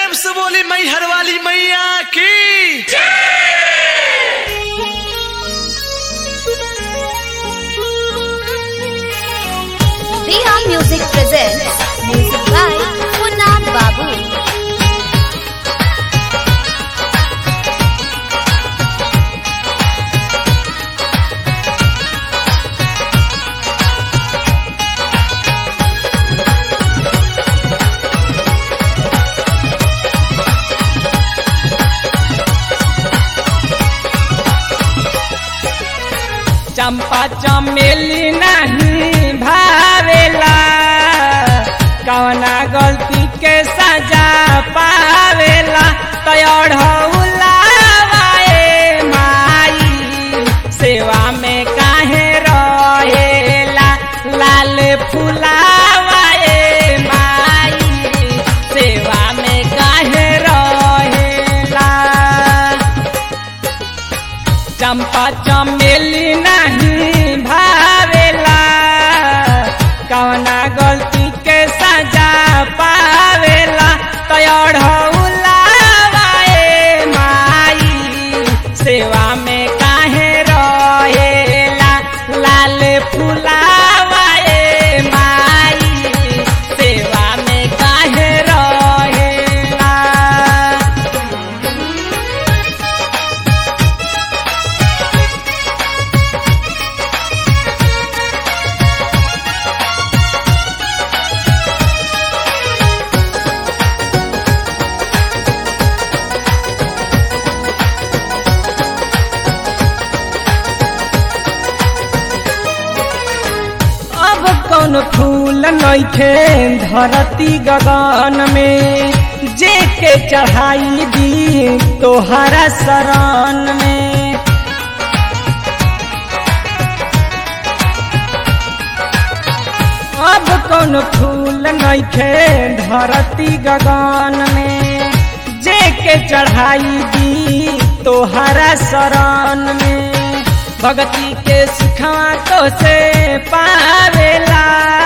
प्रेम से बोली मैहर वाली मैया की Riha Music presents music by Punna Babu. चंपा चमेली नहीं भावेला कवना गलती के सजा पावेला तयढ़ौला माई सेवा में काहे रहेला लाल फुलावाए माई सेवा में काहे रहेला चंपा चमेली नहीं भावेला कवना गलती के सजा पावेला तयढ़ौला माई सेवा में काहे रहेला लाल फुलावाए माई सेवा में काहे रहेला अब कौन फूल नइखे धरती गगन में जे के चढ़ाई दी तोहरा शरण में अब कौन फूल नइखे धरती गगन में जे के चढ़ाई दी तोहरा शरण में भगती के सिखवा तो से पावेला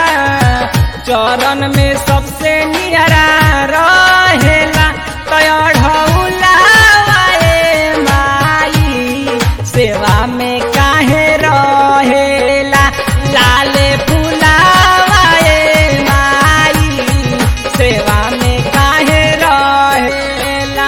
चरण में सबसे नियरा रहेला तयढ़ौला माई सेवा में काहे रहेला लाल फुलावाए माई सेवा में काहे रहेला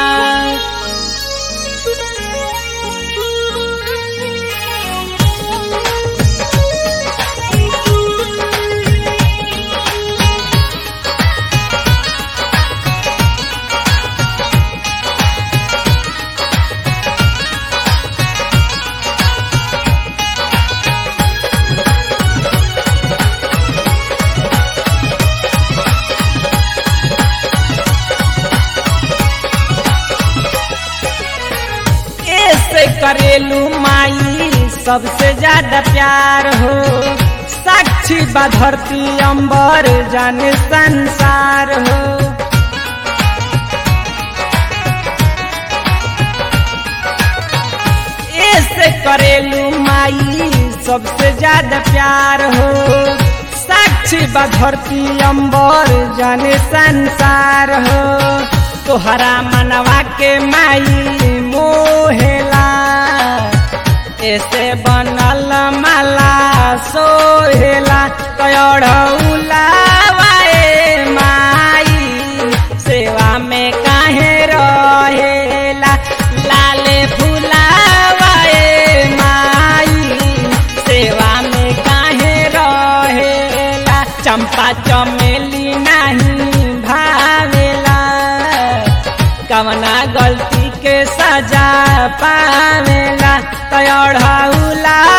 ऐसे करेलू माई सबसे ज्यादा प्यार हो साक्षी बा धरती अंबर जाने संसार हो ऐसे करेलू माई सबसे ज्यादा प्यार हो साक्षी बा धरती अंबर जाने संसार हो तोहरा मनवा के माई मोहेला ऐसे बनल माला सोहेला तयढ़ौला माई सेवा में काहे रहेला लाले फुलावाए माई सेवा में काहे रहेला चंपा चमेली नहीं भावेला कवना गलती के सजा पावेला तयढ़ौला